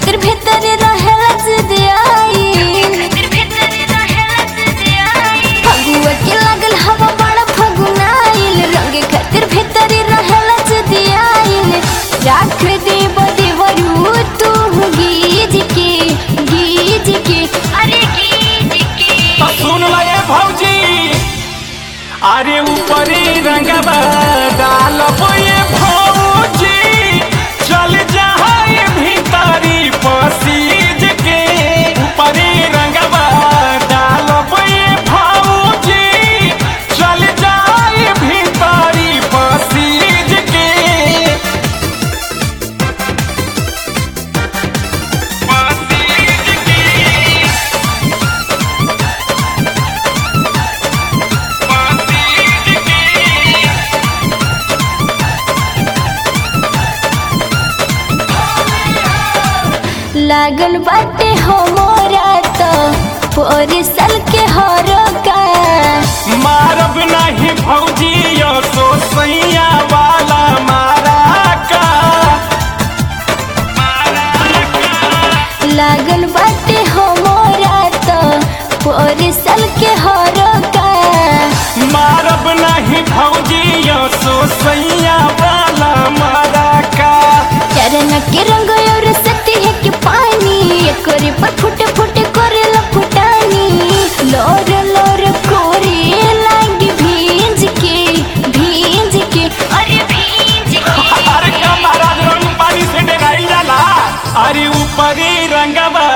खातिर भीतर रहेला जिदियाई फगुआ के लागल हवा बड़ा फगुनाइल रंग खातिर भीतर रहेला जिदियाइल राख दे बदेवरू तू गीज के गीज के अरे गीज के तो सुन ल ये भौजी अरे ऊपरी रंगवा डालब ये भौजी चल जाए भीतरी पसीज के ऊपरी रंगवा डालब ये भौजी चल जाए भीतरी पसीज के पसीज के लागल बाटे हमरा तो पोरसल के हरो का मारब नहीं भौजी यो तो सैया वाला मारा का लागल बाटे हमरा तो पोरसल के हरो का मारब नहीं भौजी यो तो सैया वाला मारा का चरण के रंग और सती है के पानी एकरे पर फुट फुट करे फुटानी लोर लोर कोरे लागी भींज के भींज के अरे भींज के अरे का महाराज रंग पानी से डराई जाला अरे ऊपरी रंगवा